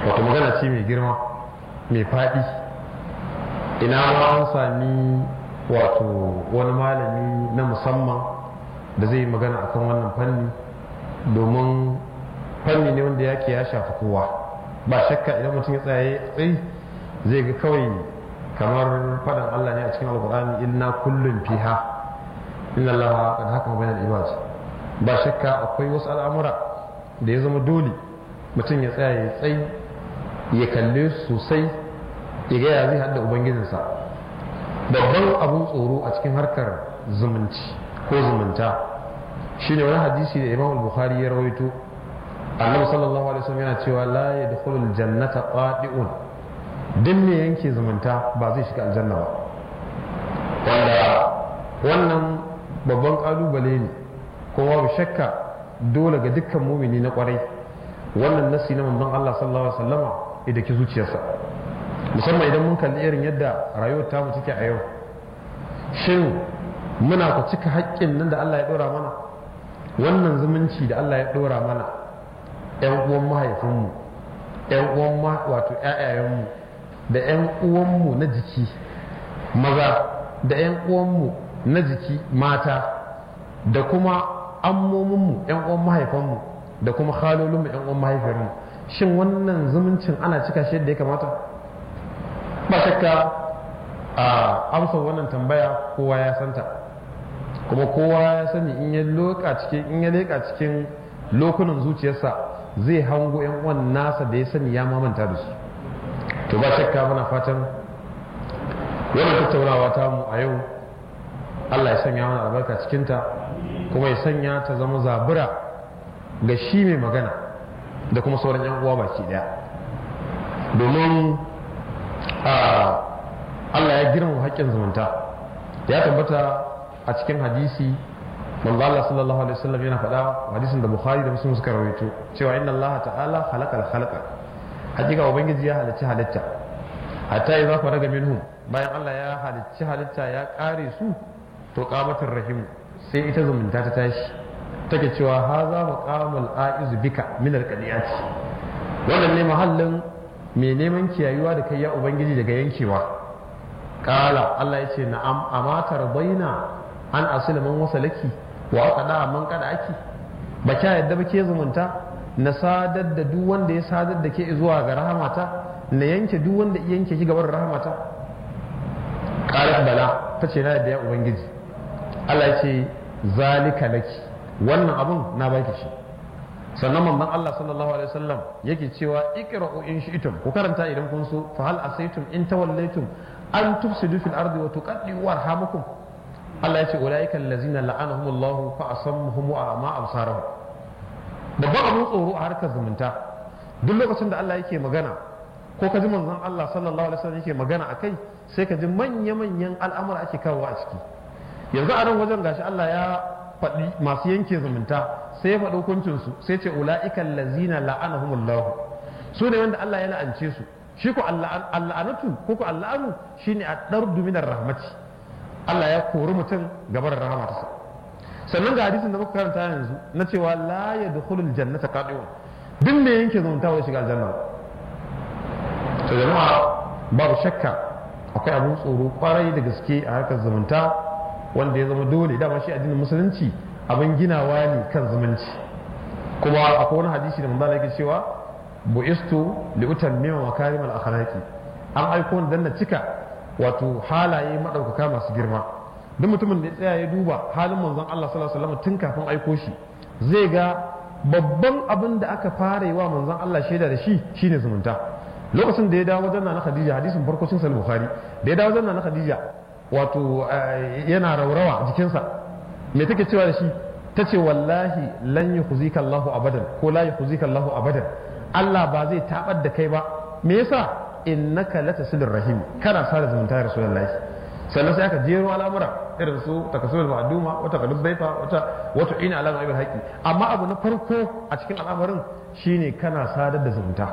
wato magana ce mai girma mai faɗi ina ma an sami wato wani malami na musamman da zai yi magana akan wannan fanni domin fanni ne wanda yake ya shafi kowa ba shakka idan mutum ya tsaye tsayi zai ga kawai kamar faɗin Allah ne a cikin alkur'ani inna kullum fiha inna Allah qad hakama bainal ibad ba shakka akwai wasu al'amura da ya zama dole mutum ya tsaya ya tsayi ya kalle sosai ya ga ya zai hada ubangijinsa babban abun tsoro a cikin harkar zumunci ko zumunta shine wani hadisi da Imam Bukhari ya rawaito Annabi sallallahu alaihi wasallam yana cewa la yadkhulul jannata qadi'un duk me yanke zumunta ba zai shiga aljanna ba wanda wannan babban kalubale ne kuma babu shakka dole ga dukkan mumini na kwarai wannan nasi na manzon Allah sallallahu alaihi wasallama idan ki zuciyarsa musamman idan mun kalli irin yadda rayuwar tamu take a yau shin muna ku cika haƙƙin nan da Allah ya ɗora mana wannan zumunci da Allah ya ɗora mana ƴan uwan mahaifinmu ƴan uwan wato ƴaƴayenmu da ƴan uwanmu na jiki maza da ƴan uwanmu na jiki mata da kuma ammominmu ƴan uwan mahaifanmu da kuma halolinmu ƴan uwan mahaifiyarmu shin wannan zumuncin ana cika shi yadda ya kamata ba shakka a amsa wannan tambaya kowa ya santa kuma kowa ya sani in ya loka cikin in ya leka cikin lokunan zuciyarsa zai hango yan uwan nasa da ya sani ya mamanta da su to ba shakka muna fatan wannan tattaunawa ta mu a yau Allah ya sanya mana albarka cikinta kuma ya sanya ta zama zabura ga shi mai magana da kuma sauran yan uwa baki daya domin Allah ya girma haƙƙin zumunta ya tabbata a cikin hadisi manzo Allah sallallahu alaihi wasallam yana faɗa hadisin da Bukhari da Muslim suka rawaito cewa inna Allah ta'ala khalaqal khalaqa hakika ubangiji ya halicci halitta hatta idza faraga minhum bayan Allah ya halicci halitta ya kare su to qamatur rahim sai ita zumunta ta tashi take cewa haza maqamul aiz bika min alqadiyati wannan ne mahallin mai neman kiyayuwa da kai ya ubangiji daga yankewa kala Allah ya ce na'am amatar baina an asila man wasalaki wa aqada man kada aki ba kya yadda ba ke zumunta na sadar da duk wanda ya sadar da ke zuwa ga rahamata na yanke duk wanda ya yanke ki gaban rahamata qalat bala tace na yadda ya ubangiji Allah ya ce zalika laki wannan abun na baki shi sannan manzon Allah sallallahu alaihi wasallam yake cewa iqra'u in shi'tum ku karanta idan kun so fa hal asaytum in tawallaytum an tufsidu fil ardi wa tuqaddu warhamakum Allah ya ce ulaika allazina la'anahumullahu fa asammuhum wa ama absarahum babban abun tsoro a harkar zumunta duk lokacin da Allah yake magana ko ka ji manzon Allah sallallahu alaihi wasallam yake magana akai sai ka ji manya manyan al'amura ake kawo a ciki yanzu a nan wajen gashi Allah ya faɗi masu yanke zumunta sai ya faɗi hukuncinsu sai ce ula'ikan lazina la'anahumullahu su ne wanda Allah ya la'ance su shi ko alla'anatu ko ko alla'anu shine a dardu minar rahmati Allah ya kori mutum gabar rahmatarsa sannan ga hadisin da muka karanta yanzu na cewa la yadkhulul jannata qadiun duk me yanke zumunta wai shiga aljanna to jama'a babu shakka akwai abun tsoro kwarai da gaske a harkar zumunta wanda ya zama dole dama shi addinin musulunci abin ginawa ne kan zumunci kuma akwai wani hadisi da manzo yake cewa bu'istu li utammima makarim al akhlaqi an aiko ni dan na cika wato halaye madaukaka masu girma duk mutumin da ya tsaya ya duba halin manzon Allah sallallahu alaihi wasallam tun kafin aiko shi zai ga babban abin da aka fara yi wa manzon Allah shaida da shi shine zumunta lokacin da ya dawo wajen na Khadija hadisin farko sun sahih Bukhari da ya dawo wajen na Khadija wato yana raurawa jikinsa me take cewa da shi ta ce wallahi lan yukhzika Allahu abadan ko la yukhzika Allahu abadan Allah ba zai tabar da kai ba me yasa innaka latasilir rahim kana sada zumunta ya rasulullahi sannan sai aka jero al'amura irin su takasul ma'duma wata qalub baifa wata wata ina alama ibn haqi amma abu na farko a cikin al'amarin shine kana sadar da zumunta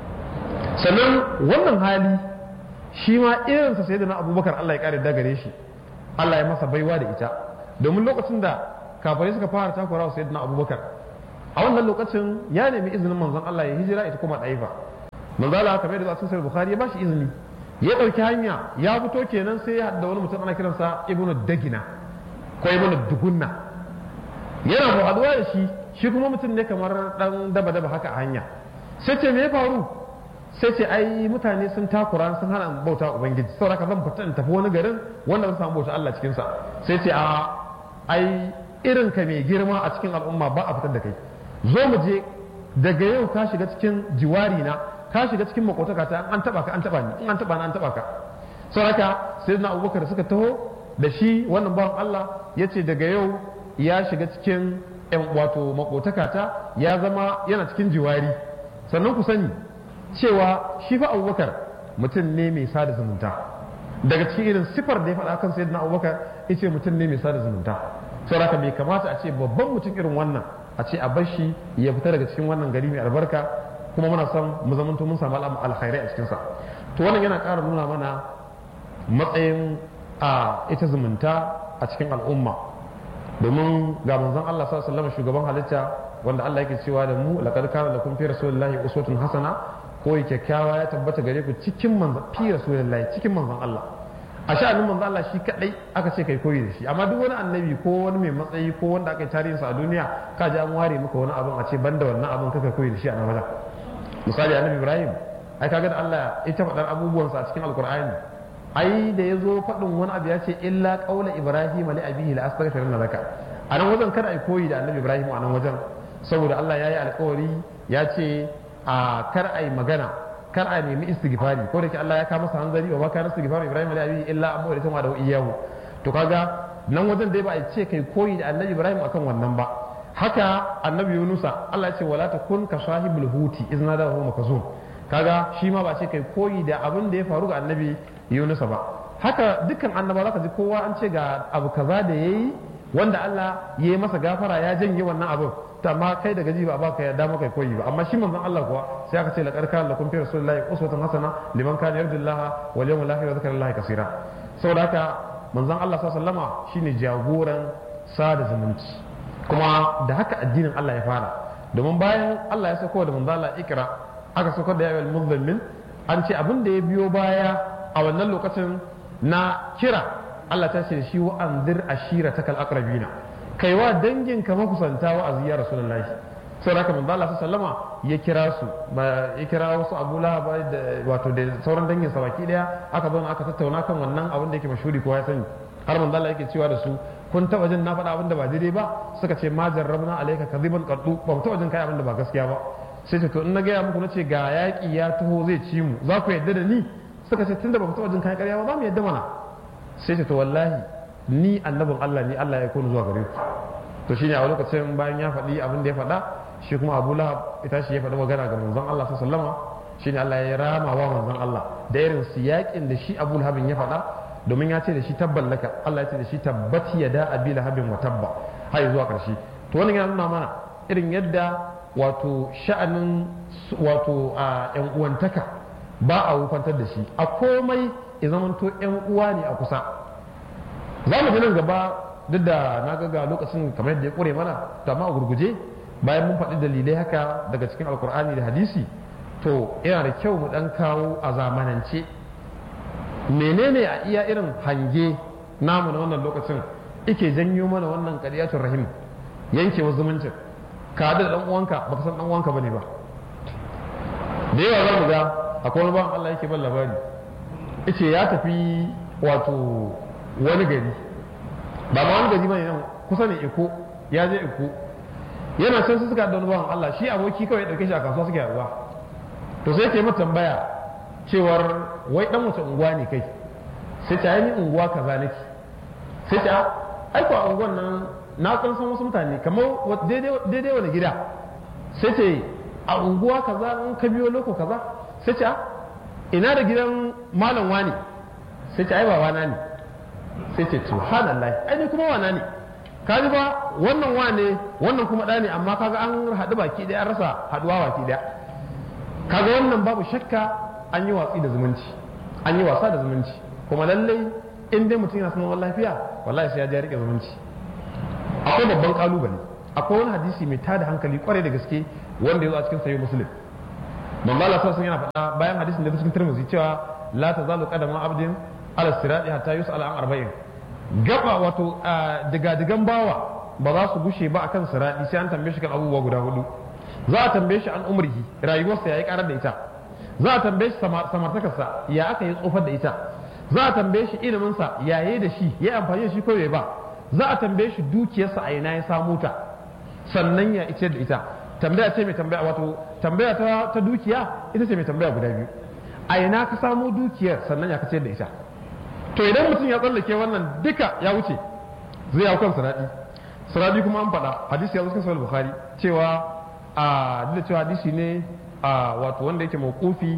sannan wannan hali shi ma irinsa sai da na abubakar Allah ya kare da gare shi Allah ya masa baiwa da ita domin lokacin da kafirai suka fara takura wa sayyidina abubakar a wannan lokacin ya nemi izinin manzon Allah ya hijira ita kuma ɗaifa manzo Allah kamar da cikin sahih bukhari ya bashi izini ya dauki hanya ya fito kenan sai ya hadda wani mutum ana kiransa ibnu dagina ko ibnu dugunna yana mu haduwa da shi shi kuma mutum ne kamar dan daba daba haka a hanya sai ce me ya faru sai ce ai mutane sun takura sun hana bauta ubangiji saboda ka zan fita in tafi wani garin wanda zan samu bauta Allah cikin sa sai ce a ai irin ka mai girma a cikin al'umma ba a fitar da kai zo mu je daga yau ka shiga cikin jiwari na ka shiga cikin makotaka ta an taba ka an taba ni in an taba na an taba ka saboda sai na abubakar suka taho da shi wannan bawan Allah ya ce daga yau ya shiga cikin yan wato makotaka ta ya zama yana cikin jiwari sannan ku sani cewa shi fa abubakar mutum ne mai sada zumunta daga cikin irin sifar da ya faɗa kan sayyidina abubakar ya ce mutum ne mai sada zumunta saboda bai kamata a ce babban mutum irin wannan a ce a bar shi ya fita daga cikin wannan gari mai albarka kuma muna son mu zamanto mun samu alkhairai a cikinsa to wannan yana ƙara nuna mana matsayin a ita zumunta a cikin al'umma domin ga manzon Allah sallallahu alaihi wasallam shugaban halitta wanda Allah yake cewa da mu laqad kana lakum fi rasulillahi uswatun hasana ko kyakkyawa ya tabbata gare ku cikin manzon fi rasulillahi cikin manzon Allah a sha'anin manzon Allah shi kadai aka ce kai koyi da shi amma duk wani annabi ko wani mai matsayi ko wanda aka yi tarihinsa a duniya ka ji an ware maka wani abin a ce banda wannan abin kaka koyi da shi a nan wajen misali annabi ibrahim ai kaga da Allah ya ta faɗar abubuwansa a cikin alkur'ani ai da ya zo faɗin wani abu ya ce illa qaula ibrahim li abihi la astaghfiruna laka a nan wajen kada ai koyi da annabi ibrahim a nan wajen saboda Allah ya yi alkawari ya ce a kar ai magana kar a nemi istighfari ko da ke Allah ya kama masa hanzari wa baka istighfari ibrahim li abihi illa amma da tuma da iyahu to kaga nan wajen dai ba a ce kai koyi da annabi ibrahim akan wannan ba haka annabi yunusa Allah ya ce wala takun ka sahibul huti izna da huwa makazum kaga shi ma ba ce kai koyi da abin da ya faru ga annabi yunusa ba haka dukkan annaba zaka ji kowa an ce ga abu kaza da yayi wanda Allah ya yi masa gafara ya janye wannan abin to amma kai da gaji ba ba ka yarda maka koyi ba amma shi manzon Allah kuwa sai aka ce laqad kana lakum fi rasulillahi uswatun hasana liman kana yarjullaha wal yawmal akhir wa dhakara Allah kaseera saboda haka manzon Allah sallallahu alaihi wasallama shine jagoran sada zumunci kuma da haka addinin Allah ya fara domin bayan Allah ya sako da manzo Allah ikra aka sako da yawal muzammil an ce abin da ya biyo baya a wannan lokacin na kira Allah ta ce shi wa anzir ashiratakal aqrabina kai wa dangin ka makusanta wa aziya rasulullahi sai haka manzo Allah sallama ya kira su ba ya kira wasu Abu Lahab da wato da sauran dangin sa baki daya aka zo aka tattauna kan wannan abin da yake mashhuri ko ya sani har manzo Allah yake cewa da su kun taba jin na faɗa abin da ba daidai ba suka ce ma jarrabna alayka kadiban qaddu ba mu taba jin kai abin da ba gaskiya ba sai ce to in na gaya muku na ce ga yaƙi ya taho zai ci mu za ku yadda da ni suka ce tunda ba mu taba jin kai ƙarya ba za mu yadda mana sai ce to wallahi ni annabin Allah ni Allah ya kone zuwa gare ku to shine a lokacin bayan ya faɗi abin da ya faɗa shi kuma Abu Lahab ita shi ya faɗi magana ga manzon Allah sallallahu alaihi wasallam shine Allah ya rama wa manzon Allah da irin siyaƙin da shi Abu Lahab ya faɗa domin ya ce da shi tabban laka Allah ya ce da shi tabbat ya da abi lahabin wa tabba har zuwa karshe to wannan yana nuna mana irin yadda wato sha'anin wato a yan uwantaka ba a wufantar da shi a komai ya zamanto yan uwa ne a kusa za mu nan gaba duk da na ga lokacin kamar yadda ya kure mana to amma a gurguje bayan mun faɗi dalilai haka daga cikin alkur'ani da hadisi to yana da kyau mu ɗan kawo a zamanance menene a iya irin hange namu na wannan lokacin ike janyo mana wannan ƙaryatun rahim yankewa zumuncin ka da dan uwanka baka san dan uwanka bane ba da yawa za mu ga akwai wani bawan Allah yake ban labari yace ya tafi wato wani gari ba ma wani gari bane nan kusa ne iko ya je iko yana can su suka da wani bawan Allah shi aboki kawai ya dauke shi a kasuwa suke haɗuwa to sai yake mata tambaya cewar wai dan wace unguwa ne kai sai ta yi unguwa kaza nake sai ta aiko a unguwan nan na san san wasu mutane kamar daidai wani gida sai ce a unguwa kaza in ka biyo loko kaza sai ce ina da gidan malam wani sai ce ai ba wana ne sai ce subhanallah ai ni kuma wana ne ka ji ba wannan wane wannan kuma ɗa ne amma kaga an haɗu baki ɗaya an rasa haɗuwa baki ɗaya kaga wannan babu shakka an yi watsi da zumunci an yi wasa da zumunci kuma lallai in dai mutum yana son lafiya wallahi sai ya je rike zumunci akwai babban kalubale akwai wani hadisi mai tada hankali kwarai da gaske wanda ya zo a cikin sayi muslim manzo Allah sallallahu yana faɗa bayan hadisin da cikin Tirmidhi cewa la tazalu qadama abdin ala sirati hatta yus'ala an arba'in gaba wato diga-digan bawa ba za su gushe ba akan sirati sai an tambaye shi kan abubuwa guda hudu za a tambaye shi an umrihi rayuwarsa yayi karar da ita za a tambaye shi samartakarsa ya aka yi tsofar da ita za a tambaye shi iliminsa ya yi da shi ya amfani da shi ko bai ba za a tambaye shi dukiyarsa a ina ya samu ta sannan ya ice da ita tambaya ce mai tambaya wato tambaya ta, ta dukiya ita ce mai tambaya guda biyu a ina ka samu dukiyar sannan ya kace da ita to idan mutum ya tsallake wannan duka ya wuce zai hau kan sanadi sanadi kuma an faɗa hadisi ya zo cikin sahih bukhari cewa a da cewa hadisi ne a wato wanda yake mawqufi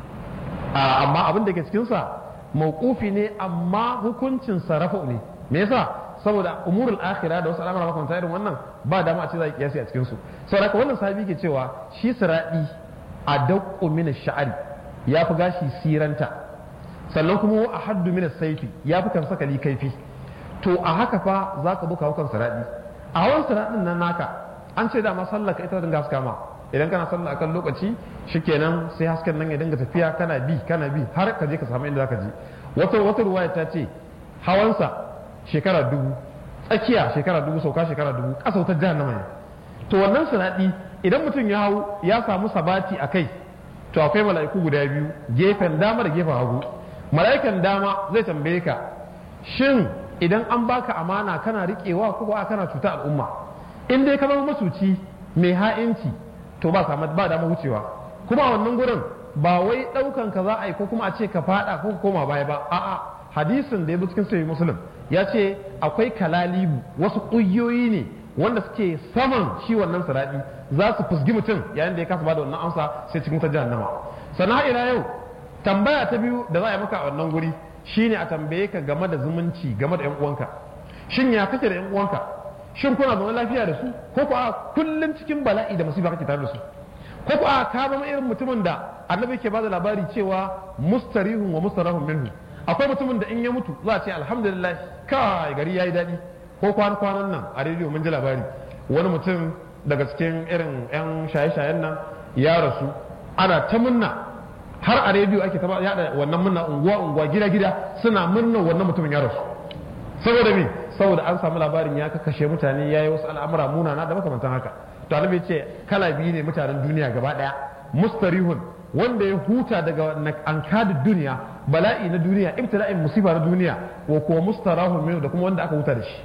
amma abin da ke cikin sa mawqufi ne amma hukuncin sarrafa ne me yasa saboda umurul akhirah da wasu al'amura makamanta irin wannan ba dama a ce za a kiyasi a cikin su saboda haka wannan sahabi ke cewa shi siradi a daqqu min sha'ari ya fi gashi siranta sannan kuma a haddu min saifi ya fi kan sakali kaifi to a haka fa za ka buka hukan siradi a hawan siradin nan naka an ce dama sallah ka ita dinga haska ma idan kana sallah akan lokaci shikenan sai hasken nan ya dinga tafiya kana bi kana bi har ka je ka samu inda zaka je wata wata ruwaya ta ce hawansa shekara dubu tsakiya shekara dubu sauka shekara dubu ƙasa wutar jahannama ne to wannan sinadi idan mutum ya hau ya samu sabati a kai to akwai mala'iku guda biyu gefen dama da gefen hagu mala'ikan dama zai tambaye ka shin idan an baka amana kana riƙewa ko ba kana cuta al'umma in dai ka zama masuci mai ha'inci to ba samu ba dama wucewa kuma a wannan gurin ba wai ɗaukan ka za a yi ko kuma a ce ka faɗa ko koma baya ba a'a hadisin da ya bi cikin sahih muslim ya ce akwai kalalibu wasu ƙungiyoyi ne wanda suke saman shi wannan siraɗi za su fusgi mutum yayin da ya kasa bada wannan amsa sai cikin ta jahannama sannan ila yau tambaya ta biyu da za a yi maka a wannan guri shine a tambaye ka game da zumunci game da yan uwanka shin ya kake da yan uwanka shin kuna zaune lafiya da su ko ko a kullum cikin bala'i da masifa kake tare da su ko ko a ka zama irin mutumin da annabi ke bada labari cewa mustarihun wa mustarahun minhu akwai mutumin da in ya mutu za a ce alhamdulillah kai gari yayi daɗi ko kwan kwanan nan a rediyo mun ji labari wani mutum daga cikin irin yan shaye-shayen nan ya rasu ana ta munna har a rediyo ake ta yada wannan munna unguwa unguwa gida gida suna murna wannan mutumin ya rasu saboda me saboda an samu labarin ya kashe mutane yayi wasu al'amura munana da makamantan haka to annabi ce kala biyu ne mutanen duniya gaba daya mustarihun wanda ya huta daga ankadin duniya bala'i na duniya ibtila'in musiba na duniya wa kuma mustarahun minhu da kuma wanda aka huta da shi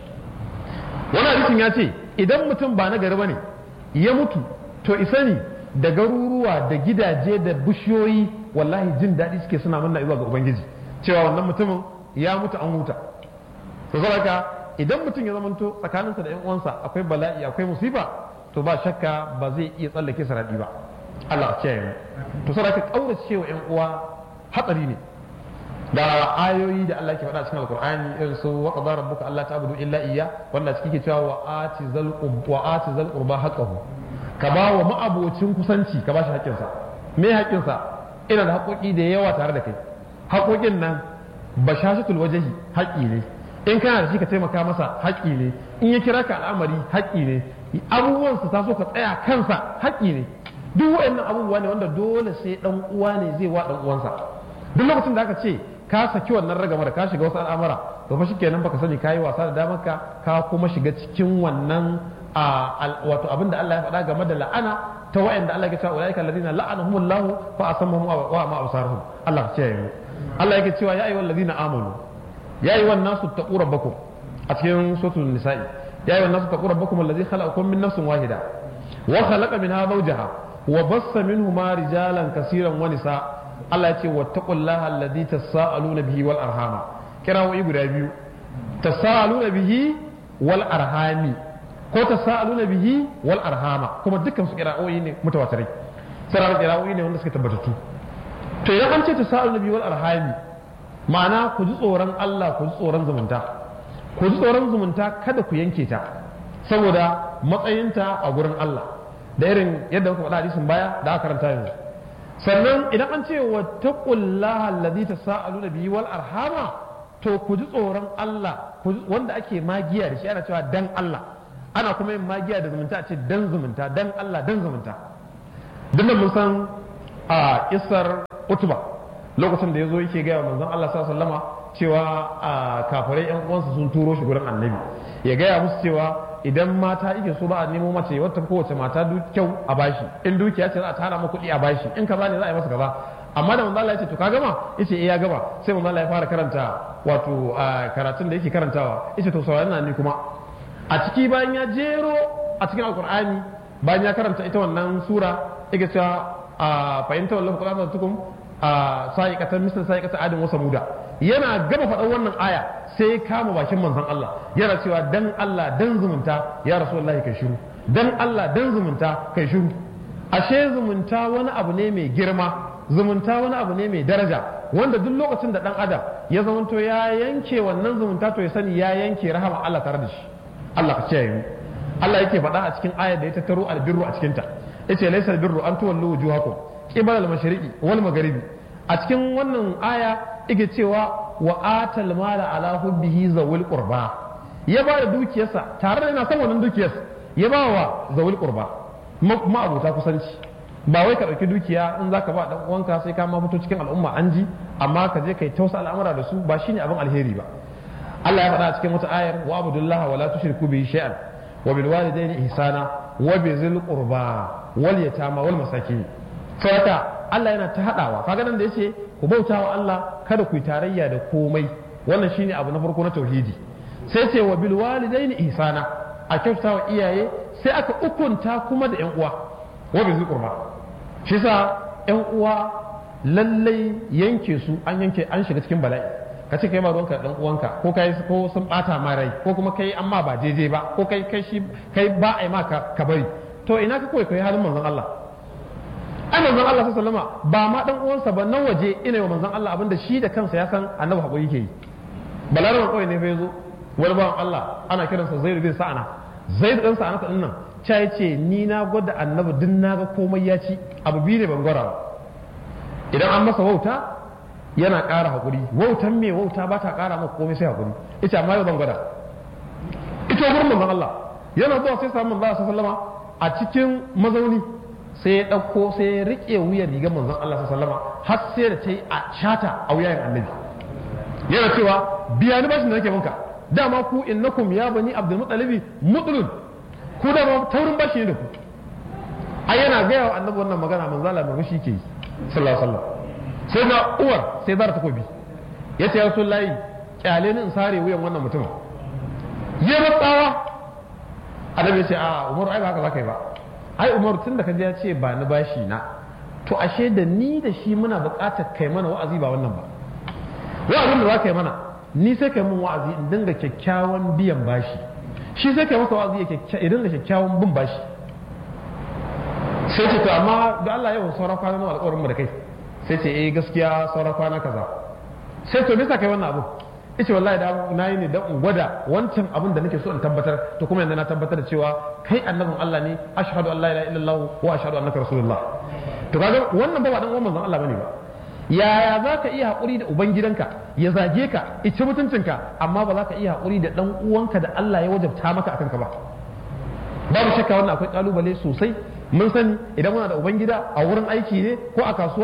wani hadisin ya ce idan mutum ba na gari bane ya mutu to isani da garuruwa da gidaje da bishiyoyi wallahi jin daɗi suke suna manna zuwa ga ubangiji cewa wannan mutumin ya mutu an huta to saboda idan mutum ya zamanto tsakaninsa da yan uwansa akwai bala'i akwai musiba to ba shakka ba zai iya tsallake saradi ba Allah ce mu to sai ka kaurace wa ƴan uwa hatsari ne da ayoyi da Allah ke faɗa cikin Alƙur'ani irin su wa qadara rabbuka alla ta'budu illa iyya wanda cikin ke cewa wa ati zal wa ati zal qurba haqqahu ka ba wa ma'abocin kusanci ka ba shi haƙƙinsa me haƙƙinsa ina da haƙoƙi da yawa tare da kai haƙoƙin nan bashashatul wajhi haƙƙi ne in kana da shi ka taimaka masa haƙƙi ne in ya kira ka al'amari haƙƙi ne abubuwan su taso ka tsaya kansa haƙƙi ne duk waɗannan abubuwa ne wanda dole sai dan uwa ne zai wa dan uwansa duk lokacin da aka ce ka saki wannan ragamar ka shiga wasu al'amura to fa shikenan baka sani kayi wasa da damar ka ka kuma shiga cikin wannan wato abin da Allah ya faɗa game da la'ana ta wa'anda Allah ya ce ulaika alladhina la'anahumullahu fa asammahum wa ma absarahum Allah ya ce mu Allah yake cewa ya ayyuhal ladina amanu ya ayyuhan nasu taqu rabbakum a cikin suratul nisa'i ya ayyuhan nasu taqu rabbakum alladhi khalaqakum min nafsin wahida wa khalaqa minha zawjaha wa bassa minhuma rijalan kaseeran wa nisa Allah ya ce wattaqullaha alladhi tasaaluna bihi wal arhama kirawoyi guda biyu tasaaluna bihi wal arhami ko tasaaluna bihi wal arhama kuma dukkan su kirawoyi ne mutawatirai sai kirawoyi ne wanda suka tabbatattu to idan an ce tasaaluna bihi wal arhami ma'ana ku ji tsoron Allah ku ji tsoron zumunta ku ji tsoron zumunta kada ku yanke ta saboda matsayinta a gurin Allah da irin yadda muka faɗa hadisin baya da aka karanta yanzu sannan idan an ce wa taqullaha allazi tasaaluna bihi wal arhama to ku ji tsoron Allah wanda ake magiya da shi ana cewa dan Allah ana kuma yin magiya da zumunta a ce dan zumunta dan Allah dan zumunta duk mun san a isar utuba lokacin da ya zo yake gaya manzon Allah sallama cewa a kafirai yan uwansa sun turo shi gurin annabi ya gaya musu cewa idan mata yake so ba a nemo mace wata kowace mata kyau a bashi in dukiya ce za a tara ma kuɗi a bashi in kaza ne za a yi masa kaza amma da manzo Allah ya ce to ka gama yace eh ya gama sai manzo Allah ya fara karanta wato karatun da yake karantawa yace to saurari na ni kuma a ciki bayan ya jero a cikin alqur'ani bayan ya karanta ita wannan sura yake cewa fahimta wallahu qur'ana tukum sa'iqatan misal sa'iqatan adin wa samuda yana gama faɗan wannan aya sai kama bakin manzon Allah yana cewa dan Allah dan zumunta ya rasulullahi kai shiru dan Allah dan zumunta kai shiru ashe zumunta wani abu ne mai girma zumunta wani abu ne mai daraja wanda duk lokacin da dan adam ya zamanto ya yanke wannan zumunta to ya sani ya yanke rahama Allah tare da shi Allah ka kiyaye mu Allah yake faɗa a cikin ayar da ya tattaro albirru a cikin ta yace laysa albirru an tuwallu wujuhakum qibala al-mashriqi wal magharibi a cikin wannan aya yake cewa wa atal mala ala hubbihi zawil qurba ya ba da dukiyarsa tare da yana son wannan dukiyarsa ya ba wa zawil qurba ma abota kusanci ba wai ka ɗauki dukiya in zaka ba dan uwanka sai ka ma fito cikin al'umma an ji amma ka je kai tausa al'amura da su ba shine abin alheri ba Allah ya faɗa a cikin wata ayar wa abudullaha wa la tushriku bihi shay'an wa bil walidayni ihsana wa bizil qurba wal yatama wal masakin saboda Allah yana ta hadawa kaga nan da yace ku bauta wa Allah kada ku yi tarayya da komai wannan shine abu na farko na tauhidi sai ce wa bil walidayni ihsana a kyautata wa iyaye sai aka ukunta kuma da yan uwa wa bizil qurba shi sa yan uwa lallai yanke su an yanke an shiga cikin bala'i ka ce kai ba ruwanka dan uwanka ko kai ko sun bata ma rai ko kuma kai amma ba daidai ba ko kai kai shi kai ba ai ma ka bari to ina ka koyi kai halin manzon Allah ai manzon Allah sallallahu alaihi ba ma dan uwansa ba na waje ina wa manzon Allah abinda shi da kansa ya san annabi hakuri yake yi balaraban kawai ne fa yazo wani bawan Allah ana kiransa Zaid bin Sa'ana Zaid dan Sa'ana din nan cha yace ni na gwada annabi din na ga komai ya ci abu biyu ne ban gwara ba idan an masa wauta yana ƙara haƙuri wautan me wauta ba ta ƙara maka komai sai haƙuri ita amma yau ban gwada ita gurin manzon Allah yana zuwa sai samu manzon sallama a cikin mazauni sai ya ɗauko sai ya riƙe wuyan rigar manzon Allah sallama har sai da ta yi a shata a wuyan annabi yana cewa biya ni bashin da nake minka dama ku innakum ya bani abdul mutalibi mutulun ku dama taurin bashi ne da ku ai yana gaya wa annabi wannan magana manzon Allah murmushi ke yi sallallahu alaihi wasallam sai na uwar sai zara takobi ya ce yasu layi kyale ni in sare wuyan wannan mutumin ya matsawa annabi ya ce a umaru ai ba haka zaka yi ba ai umaru tun da ka ya ce ba ni bashi na to ashe da ni da shi muna buƙatar kai mana wa'azi ba wannan ba wa'azin da za ka yi mana ni sai kai mun wa'azi in dinga kyakkyawan biyan bashi shi sai kai masa wa'azi ya dinga kyakkyawan bin bashi sai ce to amma da Allah yau sauran kwanan alƙawarin mu da kai sai ce eh gaskiya sauran kwana kaza sai to bisa kai wannan abu ice wallahi da na yi ne dan in gwada wancan abin da nake so in tabbatar to kuma yanzu na tabbatar da cewa kai annabin Allah ne ashhadu an la ilaha illallah wa ashhadu annaka rasulullah to kaga wannan ba dan uwan manzon Allah bane ba yaya za ka iya haƙuri da ubangidanka ya zage ka ici mutuncinka amma ba za ka iya haƙuri da ɗan uwanka da Allah ya wajabta maka akan ka ba babu shakka wannan akwai kalubale sosai mun sani idan muna da ubangida a wurin aiki ne ko a kasuwa